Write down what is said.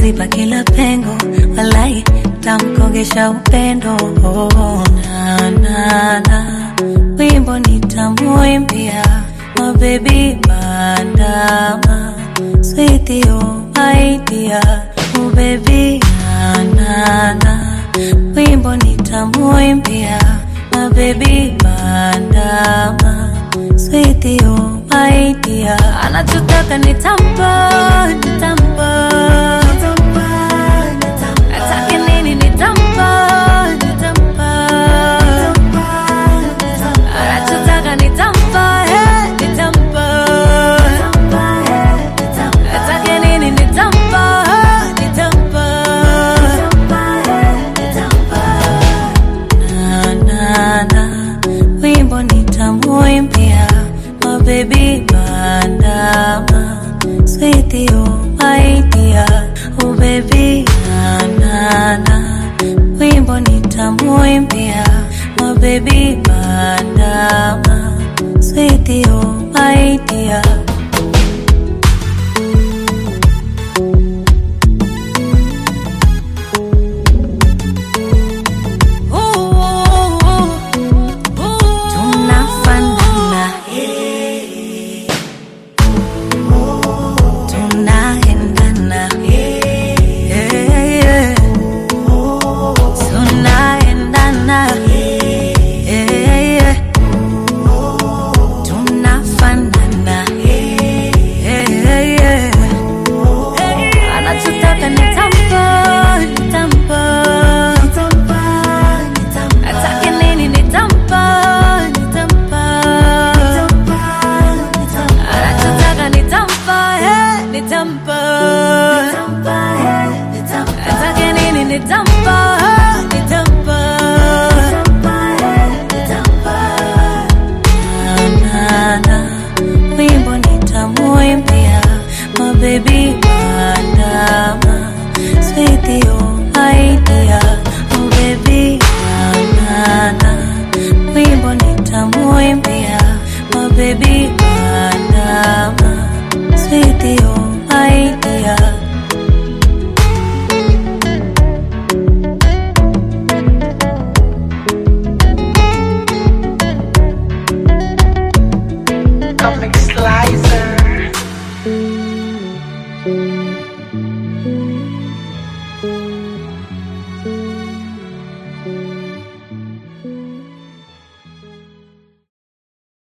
taziba kila pengo, walai tamkogesha upendo. Oh, na, na, na. Wimbo nitamuimbia my baby bandama, sweetie oh my dear, oh baby na, na, na. Wimbo nitamuimbia my baby bandama, sweetie oh my dear, anachotaka nitampa, nitampa Atake nini nitampa, nitampa Anachotaka nitampa, eh, nitampa Atake nini nitampa, eh, nitampa Na, na, na Wimbo nitamuimbia My baby bandama Sweetie oh my dear Oh baby na na na Wimbo nitamuimbia My baby bandama Sweetie oh my dear Ooh, ooh, ooh, ooh. Tunafanana tunaendana yeah, yeah. tunaendana yeah, yeah. tunafanana yeah, yeah. anachotaka nitampa nitampa atake nini nitampa nitampa anachotaka nitampa eh, nitampa atake nini nitampa